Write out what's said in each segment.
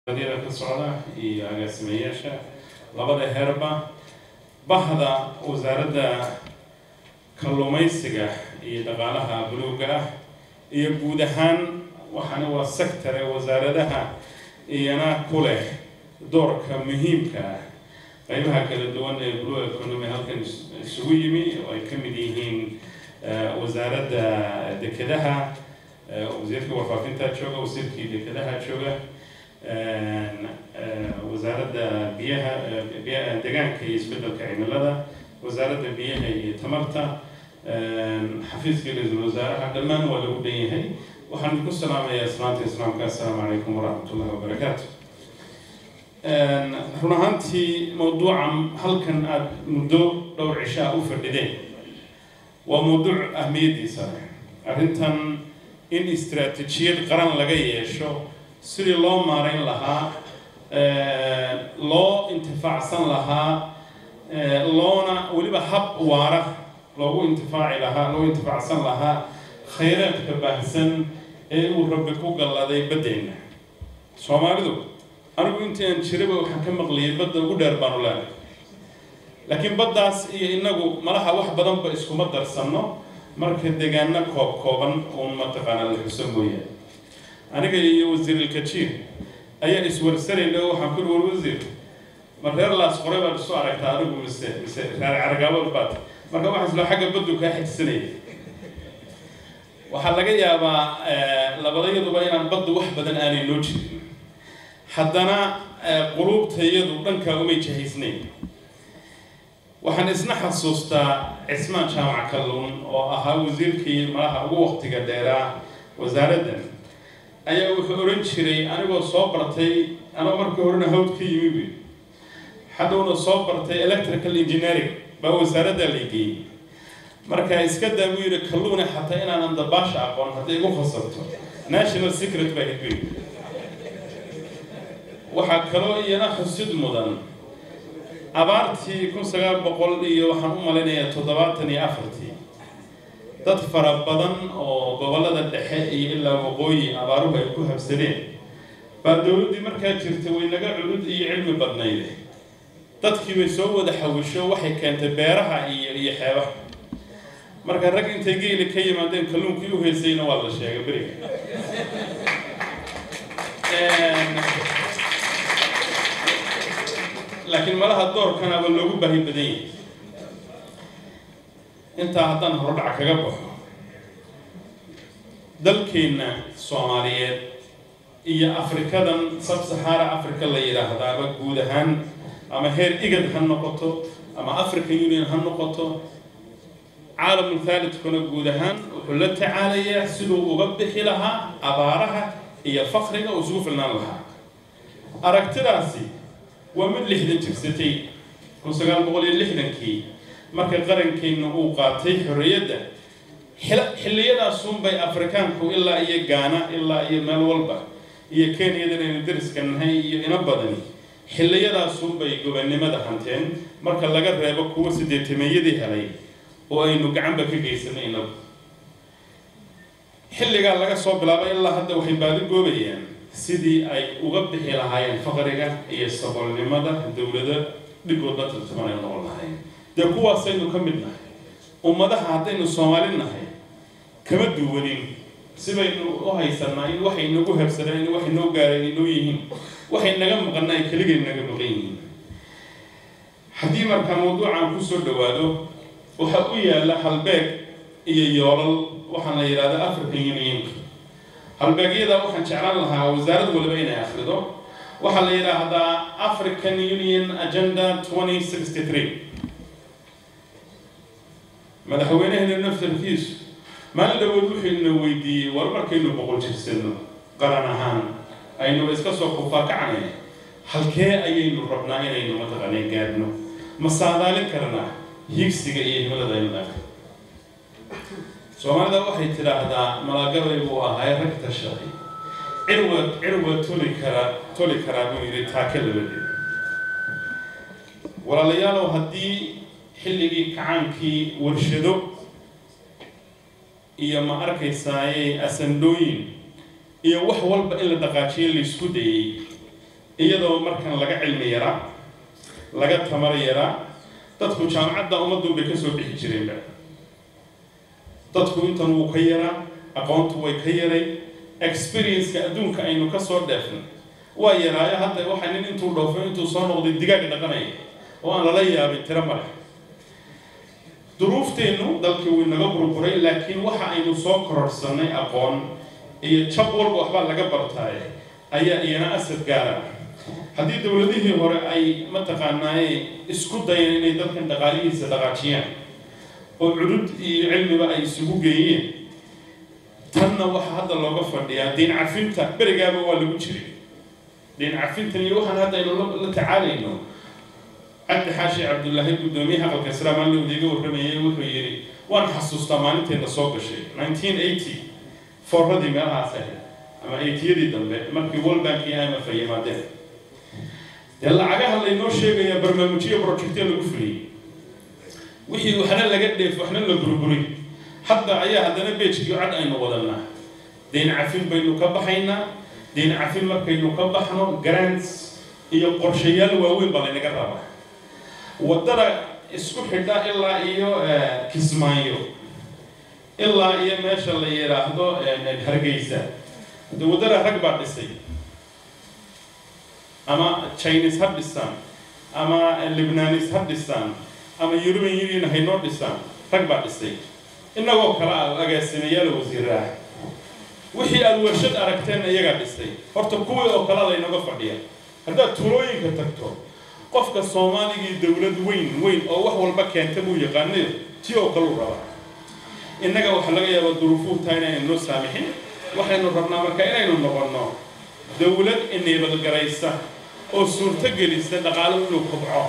badyada ka socda iyo agaasimayaasha labada heerba bahda wasaaradda kalluumaysiga iyo dhaqaalaha buluugga ah iyo guud ahaan waxaana waa sectore wasaaradaha iyana ku leh doorka muhiimka ah qaybaha kala duwan ee blue economy halkan isugu yimi oo ay ka mid yihiin wasaaradda dekedaha wasiirka warfaafinta jooga wasiirkii dekedaha jooga wasaaradda biyaha deegaanka iyo isbedelka cimilada wasaaradda biyaha iyo tamarta xafiiska ra-iisul wasaaraha dhammaan waa lagu dhan yahay waxaan ku salaamayaa islaanta islaamka assalaamu calaykum waraxmat ullahi wabarakaatu run ahaantii mawduucan halkan aada muddo dhowr cishaa u fadhideen waa mawduuc ahmiyaddiisa leh arrintan in istaraatiijiyad qaran laga yeesho sidii loo maarayn lahaa loo intifaacsan lahaa loona weliba hab waara loogu intifaaci lahaa loo intifaacsan lahaa khayraadka baahsan ee uu rabbi ku galladay baddeenna soomaalidu anigu intii aan jiraba waxaan ka maqliyay badda ugu dheer baanu leenahay laakiin baddaas iyo inagu malaha wax badanba iskuma darsanno marka deegaano koob kooban uun mataqaana la xuso mooyaane aniga iyo wasiirilkajiir ayaa iswarsanayna oo waxaan ku war wasiir ma reer laas qoray baad isu aragtaa anigu mise mise reer caragaabad baad marka waxaan isla xagga baddu kaa xigsanaya waxaa laga yaabaa labadayaduba inaan baddu wax badan aanay noo jirin haddana quluubtayadu dhankaa umay jahaysnayn waxaan isna xasuustaa cismaan jaamac kalluun oo ahaa wasiirkii malaha ugu waqtiga dheeraa wasaaraddan ayaa wuxuu odhan jiray anigoo soo bartay anoo markii horena hawd ka yimi buy hadhowna soo bartay electrical engineering baa wasaaradda la geeyey marka iska daa buu yidhi kalluune xataa inaanan dabaasha aqoon hadday igu khasabto national secret baa hidbay waxaa kaloo iyana xusid mudan abaartii kun sagaal boqol iyo waxaan u malaynayaa toddobaatan iyo afartii dad fara badan oo gobollada dhexe iyo ilaa waqooyi abaaruhu ay ku habsadeen baa dowladdii markaa jirta way naga culud iyo cilmi badnayde dadkii bay soo wada xawisho waxay keentay beeraha iyo iyo xeebaha marka rag intay geeli ka yimaadeen kalluunkii u heysayna waa la sheegay beriga laakiin malaha doorkanaaba loogu baahi badan yahay intaa haddaan horodhac kaga baxo dalkeenna soomaaliyeed iyo afrikadan sab-sahaara africa la yidhaahdaaba guud ahaan ama heer igad ha noqoto ama african union ha noqoto caalamul thaalidkuna guud ahaan wuxuu la tacaalayaa siduu uga bixi lahaa abaaraha iyo fakriga uu isugu filnaan lahaa aragtidaasi waa mid lixdan jirsatay kun sagaal boqol iyo lixdankii marka qarankeenna uu qaatay xorriyadda xilliyadaasunbay afrikaanku ilaa iyo gaana ilaa iyo meel walba iyo kenyadan aynu dariska nahay iyo ina badani xilliyadaasunbay gobannimada hanteen marka laga reebo kuwa sideetameeyadii helay oo aynu gacanba ka geysanay inagu xilligaa laga soo bilaabay ilaa hadda waxay baadi goobayaan sidii ay uga bixi lahaayeen faqriga iyo saboolnimada dowlado dhigoodla tartaman ay noqon lahayn dee kuwaasaynu ka mid nahay ummadaha haddaynu soomaali nahay kama duwanin sibaynu u haysanaa in waxay nagu habsadaan in waxay noo gaareen inoo yihiin waxay naga maqana ay keligay naga maqan yihiin haddii markaa mawduucan kusoo dhawaado waxaa u yaalla halbeeg iyo yoolal waxaan la yidhahda african unionka halbeegyada waxaan jeclaan lahaa wasaarad waliba inay akhrido waxaa la yidhaahdaa african union agenda twenty sixty three madaxweynaheena naftarkiisu maalin dhawood wuxuuna weydiiyey war markaynu boqol jirsano qaran ahaan aynuba iska soo kufaakacnay halkee ayaynu rabnaa inaynu mataqaanay gaadhno ma saadaalin karnaa higsiga iyo himilada aynu naga soomaalida waxay tidhaahdaa malagabay buu ahay rag tashaday cirwa cirwa toli karaa toli karaa buu yidhi taake labadeed walaalayaalow haddii xilligii kacaankii warshado iyo ma arkaysaaye asandhooyin iyo wax walba in la dhaqaajiyo laysku dayey iyadoo markan laga cilmi yaraa laga tamar yaraa dadku jaamacadda ummadun bay kasoo bixi jireenba dadku intan wuu ka yaraa aqoontu way ka yaray experienceka adduunka aynu kasoo dheefnay waa yaraayo hadda waxaa nin intuu dhoofo intuu soo noqday digaag dhaqanaya oo aan lala yaabin tiro male duruufteennu dalkii wuu naga burburay laakiin waxa aynu soo kororsanay aqoon iyo jab walba waxbaa laga bartaaye ayaa iyana asad gaara haddii dowladihii hore ay mataqaanaaye isku dayeen inay dalkan dhaqaalihiisa dhaqaajiyaan oo cudud iyo cilmiba ay isugu geeyeen tanna waxaa hadda looga fadhiyaa diin cafinta berigaaba waa lagu jiray diin cafintan iyo waxaan hadda aynu la tacaalayno cabdi xaashi cabdullaahi guddoomiyaha aqalka islaam alowda iga warramayay wuxuu yidhi waan xasuustaa maalinteena soo gashay nineteen eighty foorradii meelahaas ahayd ama eightiyadii dambe markii world bank iyo imf ay yimaadeen dee lacagaha laynoo sheegayaa barnaamijyo projectyo lagu fuliyey wixii waxna laga dheef waxna la burburiy hadda ayaa haddana beejkii cad aynu wadanaa diin cafin baynu ka baxaynaa diin cafin markaynu ka baxno grants iyo qorshayaal waaweyn baa laynaga rabaa waddada isku xidha ilaa iyo kismaayo ilaa iyo meesha la yidhaahdo hargeysa de waddada rag baa dhisay ama chinese ha dhisaan ama libnanis ha dhisaan ama european union haynoo dhisaan rag baa dhisay innagoo kale ah agaasimayaal wasiiraah wixii aada warshad aragteen iyagaa dhisay horta kuwii oo kale laynaga fadhiya haddaad tuulooyinka tagto qofka soomaaligii dowlad weyn weyn oo wax walba keenta buu yaqaanayo ti oo kale u rabaa innaga waxaa laga yaabaa duruufuu tahay inaynu noo saamixin waxaynu rabnaa marka inaynu noqonno dowlad ineebadgaraysa oo suurto gelisa dhaqaalo inuu kobco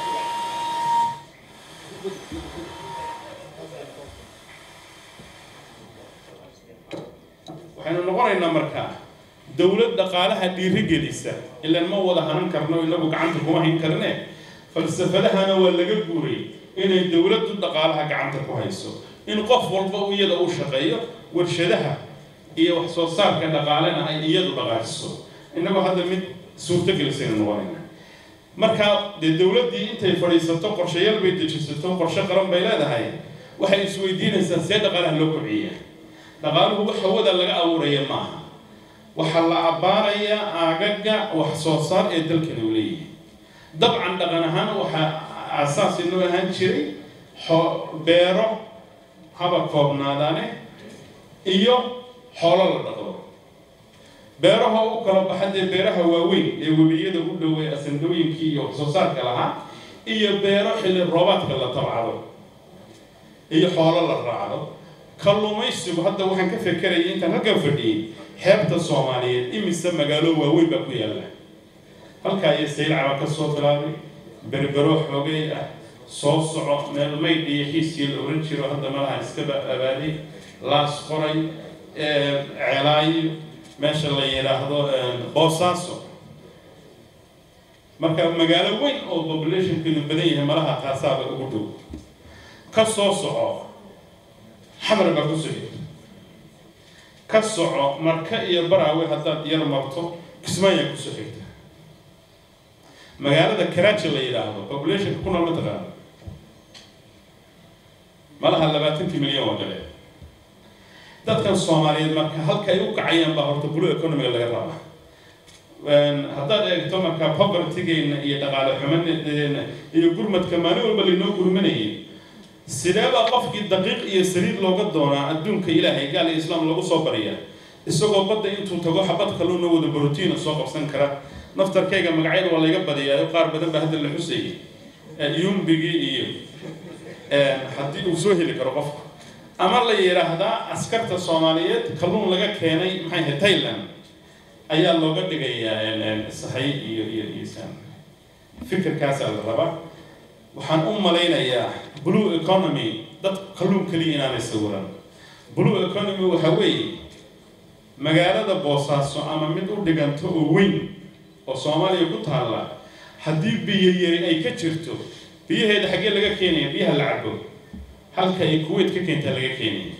waxaynu noqonaynaa markaa dowlad dhaqaalaha dhiiri gelisa ilaan ma wada hanan karno inagu gacanta kuma hayn karne falsafadahana waa laga guuray inay dowladdu dhaqaalaha gacanta ku hayso in qof walba iyada uu shaqeeyo warshadaha iyo wax soo saarka dhaqaalena ay iyadu dhaqaajiso innagoo hadda mid suurto gelisaynu noqonayna marka dee dowladdii intay fadhiisato qorshayaal bay dejisato qorshe qaran bay leedahay waxay isweydiinaysaa see dhaqaalaha loo kobciya dhaqaaluhu wax hawada laga abuuraya maaha waxaa la abbaarayaa aagaga wax soo saar ee dalkani uu leeyahay dabcan dhaqan ahaan waxaa aasaas inoo ahaan jiray beero haba koobnaadaane iyo xoolo la dhaqdo beeraha u kala baxa dee beeraha waaweyn ee webiyada u dhow ee asandooyinkii iyo wax soo saarka lahaa iyo beero xilli roobaadka la tabcado iyo xoolo la raacdo kalluumaysigu hadda waxaan ka fekerayay intaan halkan fadhiyey xeebta soomaaliyeed imise magaalo waaweyn baa ku yaalla halkaa iyo saylcaba ka soo bilaabay berbero xoogay ah soo soco meel maydh iyo xiiskii la oran jiro hadda malaha iskaba abaaday laas qoray ceelaayo meesha la yidhaahdo boosaaso marka magaalo weyn oo populationkeedu badan yahay malaha taasaaba ugu dhow ka soo soco xamar baa ku soo xigta ka soco marka iyo baraawe haddaad yar marto kismaayaa kusoo xigta magaalada karaaji la yidhaahdo populationka ku nool mataqaana malaha labaatankii milyan oo kale dadkan soomaaliyeed marka halka ay u kacayaan baa horta blue economiga laga rabaa haddaad eegto marka povertygeena iyo dhaqaale xumadeena iyo gurmadka maalin walba laynoo gurmanayay sideebaa qofkii daqiiq iyo saliid looga doonaa adduunka ilaahay gaal iyo islaam lagu soo bariya isagoo badda intuu tago xabad kalluuna wada borotiina soo qabsan kara naftarkayga magacyada waa layga badiyaa qaar badan baa hadda la xusayay yumbigii iyo haddii uu soo heli karo qofku ama la yidhaahdaa askarta soomaaliyeed kalluun laga keenay maxay ahayd thailand ayaa looga dhigayaa sahay iyo iyo iyo san fikirkaasaa la rabaa waxaan u malaynayaa blue economy dad kalluun keliya inaanay sawiran blue economy waxa weeye magaalada boosaaso ama mid u dhiganto oo weyn oo soomaaliya ku taalla haddii biyo yari ay ka jirto biyaheeda xaggee laga keenaya biyaha la cabo halka ay kuwait ka keentaa laga keenaya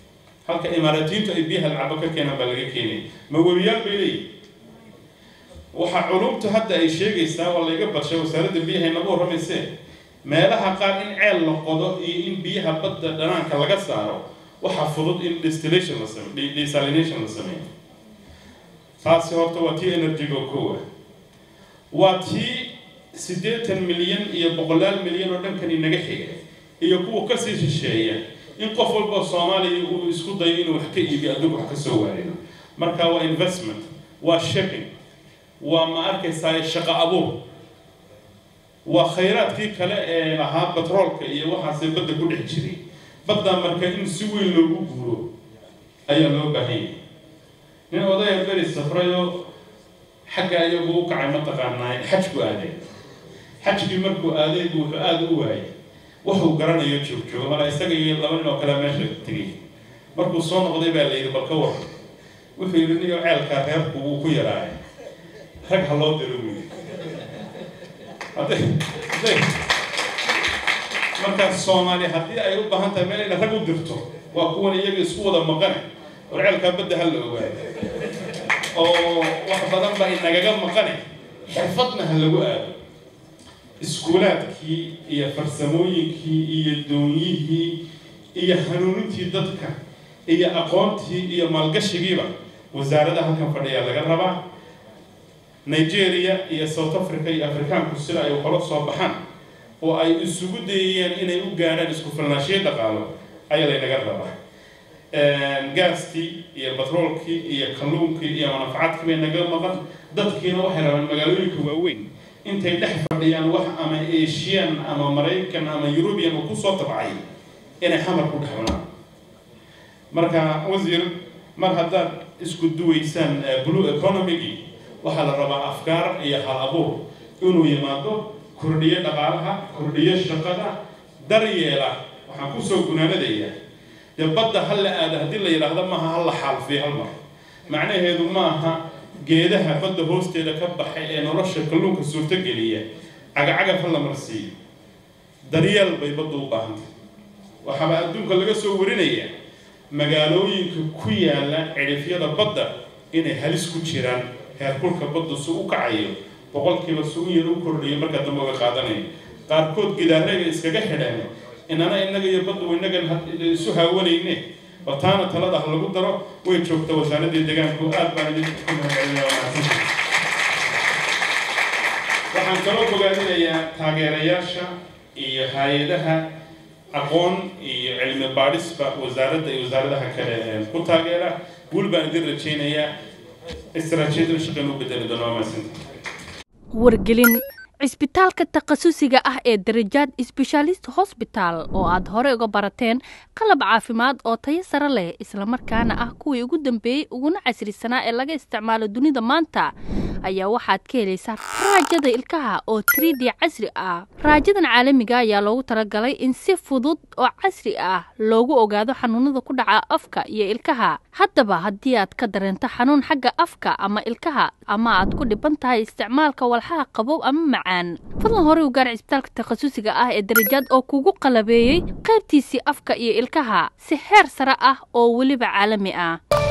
halka imaaraatiintu ay biyaha la cabo ka keenaan baa laga keenaya ma webiyaal bay leeyihin waxaa culumtu hadda ay sheegaysaa waa layga barshay wasaaradda biyaha inagu warramaysee meelaha qaar in ceel la qodo iyo in biyaha badda dhanaanka laga saaro waxaa fudud in distillation la sameyo desalination la sameeyo taasi horta waa tii energy-ga kowa waa tii siddeetan milyan iyo boqolaal milyan oo dhankan inaga xiga iyo kuwa kasii shisheeya in qof walba soomaaliya uu isku dayo inuu wax ka iibiyo adduunka wax ka soo waarido marka waa investment waa shipping waa ma arkaysaa shaqo abuur waa khayraadkii kale ee lahaa batroolka iyo waxaasee badda ku dhex jiray baddaa marka in si weyn loogu guuro ayaa loo baahan yahay nin odaya beri safrayoo xagga iyagu u kacay mataqaanaa xajku aaday xajkii markuu aaday buu wuxuu aada u waayay wuxuu garanayo joogjoogo mala isaga iyo laba nin oo kale meesha tegay markuu soo noqday baa la yidhi balka war wuxuu yidhi niyo ceelkaa reerku wuu ku yaraaya rag ha loo diro buu yidhi hadday hadday markaas soomaaliya haddii ay u baahan tahay meel inay rag u dirto waa kuwan iyaga isku wada maqane war ceelkaa badda ha la ogaayo oo wax badan baa inagaga maqane xirfadna ha lagu aado iskuulaadkii iyo farsamooyinkii iyo doonyihii iyo hanuunintii dadka iyo aqoontii iyo maalgashigiiba wasaaradda halkan fadhiya laga rabaa nigeria iyo south africa iyo afrikaanku sida ay kala soo baxaan oo ay isugu dayayaan inay u gaadhaan isku filnaashiyo dhaqaalo ayaa laynaga rabaa gaastii iyo batroolkii iyo kalluunkii iyo manafacadkii bay naga maqan dadkiina waxay rabaan magaalooyinka waaweyn intay dhex fadhiyaan wax ama asian ama maraykan ama eurubian oo kusoo tabcay inay xamar ku dhexbanaan marka wasiir mar haddaad isku duwaysaan blue economigii waxaa la rabaa afkaar iyo hal abuur inuu yimaado kordhiyo dhaqaalaha kordhiyo shaqada daryeela waxaan kusoo gunaanadayaa dee badda ha la aado haddii la yidhaahdo maaha ha la xaalfiyo hal mar macnaheedu maaha geedaha badda hoosteeda ka baxay ee nolosha kalluunka suurtogeliya cagacagaf ha la marsiiyo daryeel bay badda u baahantay waxaaba adduunka laga soo warinayaa magaalooyinka ku yaala cidhifyada badda inay halis ku jiraan heerkulka badda su u kacayo boqolkiiba su u yar u kordhiyo markaa dambe uga qaadanayo qaarkood gidaarayga iskaga xidheen inana innaga iyo baddu innagan isu haawanayne bataana talada ha lagu daro way joogta wasaaradii deegaanku aad baan idin ku mahadcelinayaa waxaan kaloo bogaadinayaa taageerayaasha iyo hay-adaha aqoon iyo cilmi baadhisba wasaaradda iyo wasaaradaha kale ku taageera guul baan idin rajaynayaa istaraatiijiyadana shaqeyn u bedeli doona waa mahadsantahay wargelin cisbitaalka takhasusiga ah ee darajaad sbeshaalist hosbitaal oo aad hore uga barateen qalab caafimaad oo tayo sare leh islamarkaana ah kuwii ugu dambeeyey uguna casrisanaa ee laga isticmaalo dunida maanta ayaa waxaad ka helaysaa raajada ilkaha oo trid casri ah raajadan caalamiga ayaa loogu talagalay in si fudud oo casri ah loogu ogaado xanuunada ku dhaca afka iyo ilkaha haddaba haddii aad ka dareento xanuun xagga afka ama ilkaha ama aad ku dhiban tahay isticmaalka walxaha qabow ama macaan fadlan hore u gaar cisbitaalka takhasusiga ah ee darajaad oo kugu qalabeeyey qaybtiisii afka iyo ilkaha si heer sare ah oo weliba caalami ah